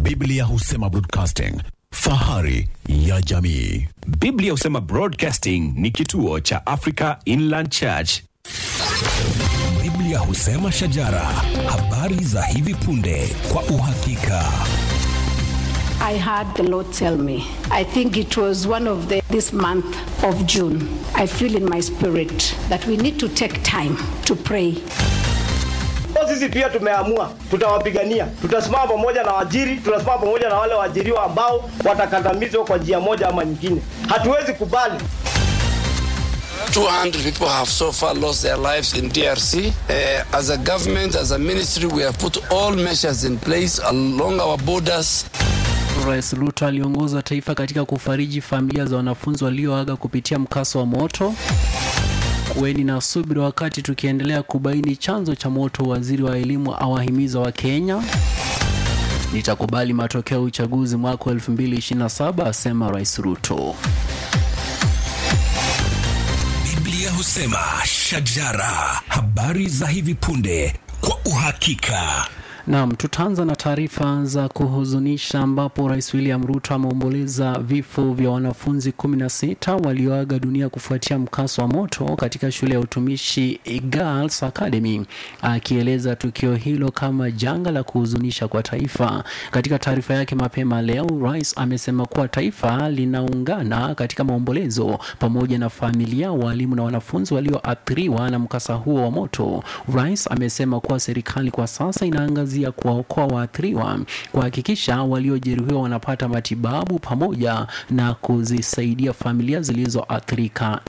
Biblia husema broadcasting, fahari ya jamii. Biblia husema Broadcasting ni kituo cha Africa Inland Church. Biblia husema shajara, habari za hivi punde kwa uhakika. I heard the Lord tell me. I think it was one of the this month of June. I feel in my spirit that we need to take time to pray. Kwa sisi pia tumeamua tutawapigania, tutasimama pamoja na wajiri, tutasimama pamoja na wale waajiriwa ambao watakandamizwa kwa njia moja ama nyingine. Hatuwezi kubali 200 people have so far lost their lives in DRC. Uh, as a government, as a ministry, we have put all measures in place along our borders. Rais Ruto aliongoza taifa katika kufariji familia za wanafunzi walioaga kupitia mkasa wa moto. Kuweni na subira wakati tukiendelea kubaini chanzo cha moto. Waziri wa elimu awahimiza wa Kenya. Nitakubali matokeo ya uchaguzi mwaka wa 2027 asema Rais Ruto. Biblia husema shajara, habari za hivi punde kwa uhakika. Naam, tutaanza na taarifa za kuhuzunisha ambapo Rais William Ruto ameomboleza vifo vya wanafunzi 16 walioaga dunia kufuatia mkasa wa moto katika shule ya utumishi Girls Academy, akieleza tukio hilo kama janga la kuhuzunisha kwa taifa. Katika taarifa yake mapema leo, Rais amesema kuwa taifa linaungana katika maombolezo pamoja na familia, walimu na wanafunzi walioathiriwa na mkasa huo wa moto. Rais amesema kuwa serikali kwa sasa inaangazia kuwaokoa waathiriwa, kuhakikisha waliojeruhiwa wanapata matibabu pamoja na kuzisaidia familia zilizoathirika